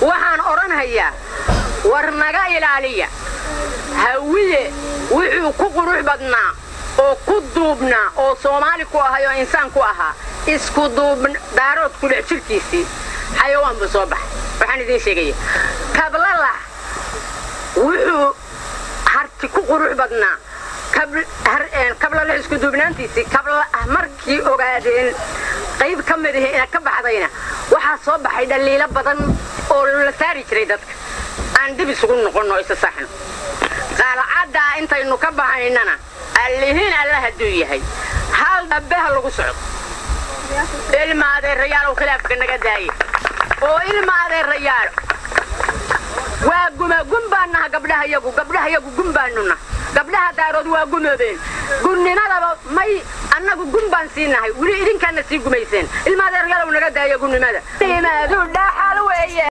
waxaan odhanhayaa war naga ilaaliya hawiye wuxuu ku qurux badnaa oo ku duubnaa oo soomaali ku ahay oo insaan ku ahaa isku duub daarood ku dhex jirkiisii xayawaan buu soo baxay waxaan idiin sheegaya kablalax wuxuu harti ku qurux badnaa kablalax isku duubnaantiisii markii ogaadeen qayb ka mid ahi ina ka baxdayna waxaa soo baxay dhaliilo badan oo la saari jiray dadka aan dib isugu noqonno isa saxno qaalacaddaa intaynu ka bahaynana allihiin alla hadduu yahay hal dhabbeha lagu socdo ilma adeerayaalow khilaafka naga daaye oo ilma adeerayaalo waa guma gun baan naha gabdhaha yagu gabdhaha yagu gun baanuna gabdhaha daarood waa gumoobeen gunnimadaba may annagu gun baan sii nahay weli idinkaana sii gumayseen ilma adeerayaalow naga daaya gunnimada